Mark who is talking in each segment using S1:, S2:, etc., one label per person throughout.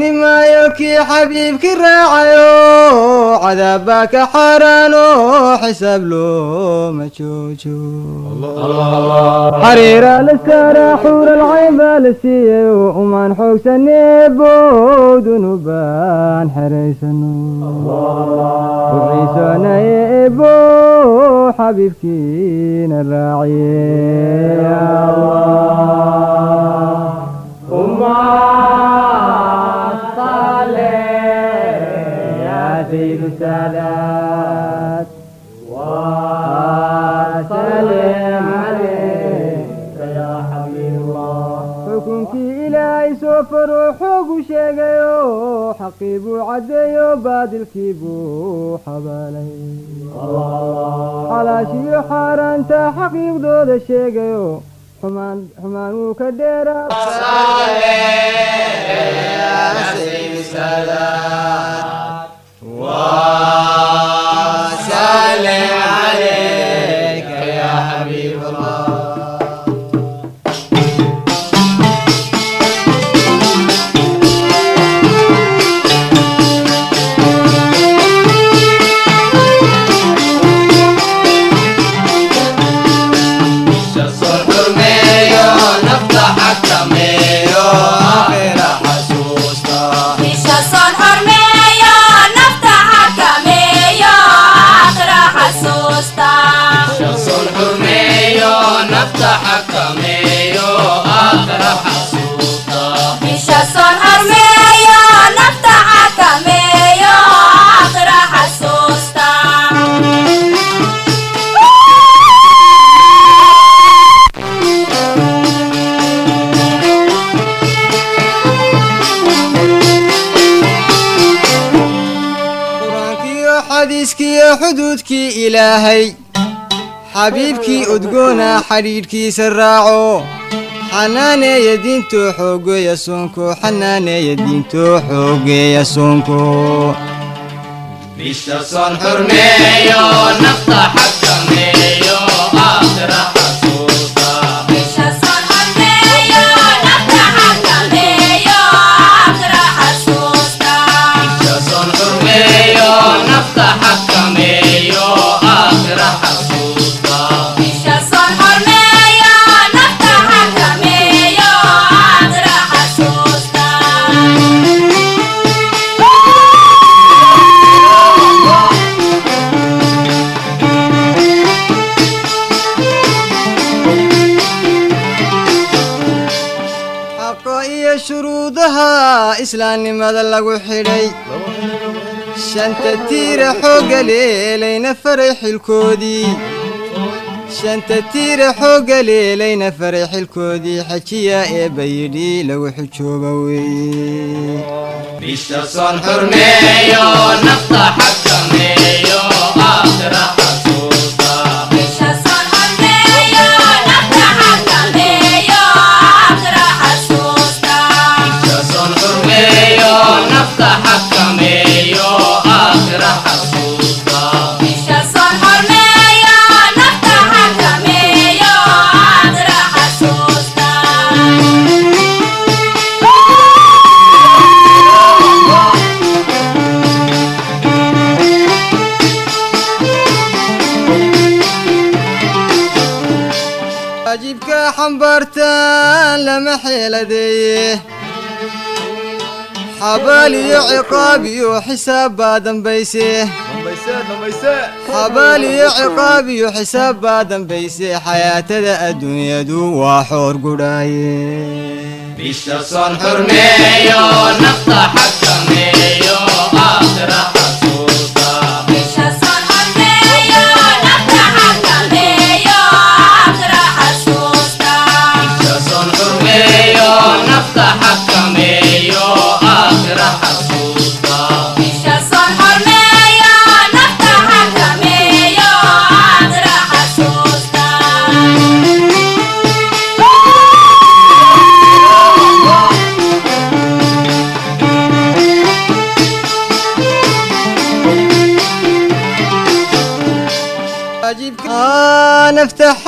S1: xukmi maayo kii xabiibkii raacayo cadaabbaa ka xaaraano xisaab looma joojo xariira la saaraa xuuralcayn baa la siiyey umaan xoogsaneebow dunubaan xeraysano uciisoonaya eebow xabiibkiina raaciye سيد السادات وسلم عليك يا حبيب الله xukunkii ilaahay soo faro xoogu sheegayo xaqii buu caddeeyo baadilkii buu xabaalay xalaashiyo xaaraanta xaqiiqdooda sheegayo xumaan xumaan wuu ka dheeraa
S2: وسلم عليك يا حبيب الله
S3: Bisha son hormeeyo nafta xakameeyo aakhira xasuusta Bisha son hormeeyo nafta xakameeyo aakhira xasuusta
S1: qur-aankiiyo xadiiskiiyo xuduudkii ilaahay xabiibkii udgoona xadhiidhkiisa raaco xanaaneeya diintoo xoogeeya soonko xanaaneeya diintoo xoogeeya soonko
S2: bisha son xurmeeyo nafta xakameeyo aakhira xasuusta
S3: Bisha son hormeeyo nafta xakameeyo aakhira xasuusta
S2: bisha son xurmeeyo nafta xakameeyo aakhira xasuusta
S3: Bisha son hormeeyo nafta xakameeyo aakhira xasuusta
S1: xaqa iyo shuruudaha islaamnimada lagu xidhay shanta tiira xoogga leelayna faray xilkoodii shanta tiira xoogga leelayna faray xilkoodii xajiya eebba yidhi lagu xijooba weeye
S2: bisha son xurmeeyo nafta xakameeyo aakhira xasuusta
S3: Bisha son hormeeyo nafta xakameeyo aakhira xasuusta
S2: bisha son xurmeeyo nafta xakameeyo aakhira xasuusta
S3: Bisha son hormeeyo nafta xakameeyo aakhira xasuusta
S1: waajibka xambaartaan lama xeeladeeye xabaal iyo ciqaab iyo xisaab baa dambayse xabaal iyo ciqaab iyo xisaab baa dambayse xayaatada adduunyadu waa xoor gudhaaye
S2: bisha son xurmeeyo nafta xakameeyo aakhira xasuusta
S3: Bisha son hormeeyo nafta xakameeyo aakhira xasuusta
S2: bisha son xurmeeyo nafta xakameeyo aakhira xasuusta
S3: Bisha son hormeeyo nafta xakameeyo aakhira xasuusta
S2: bisha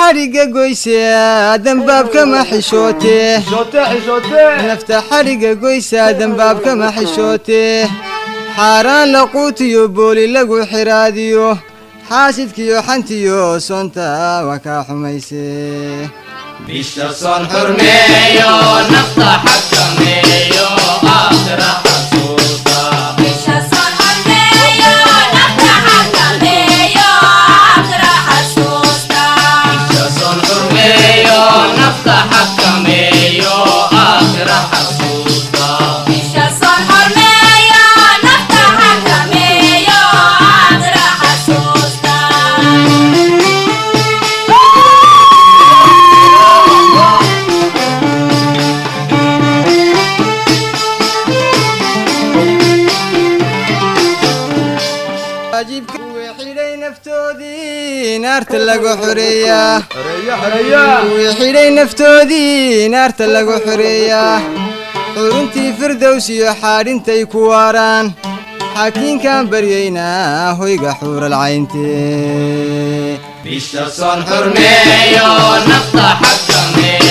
S1: xadhigga goysaa dembaabkama xishootee nafta xadhigga goysaa dembaabkama xishootee xaaraan laquutiyo booli lagu xiraadiyo xaasidkiyo xantiyo soonta waa kaa xumaysee
S2: bisha soon xurmeeyo nafta xakameeyo aakhira xasuusta
S3: bisha soon xurmeeyo nafta xakameeyo aakhira xasuusta
S2: bisha soon xurmeeyo nafta xakameeyo aakhira xasuusta
S3: bisha soon xurmeeyo nafta xakameeyo aakhira xasuusta
S1: waajibka wii xidhay naftoodii naarta lagu xoreeyaa wii xidhay naftoodii naarta lagu xoreeyaa xuruntii firdows iyo xaadhintay ku waaraan xaakiinkaan baryaynaa hoyga xuural cayntee
S2: bisha soon xurmeeyo nafta xakameeyo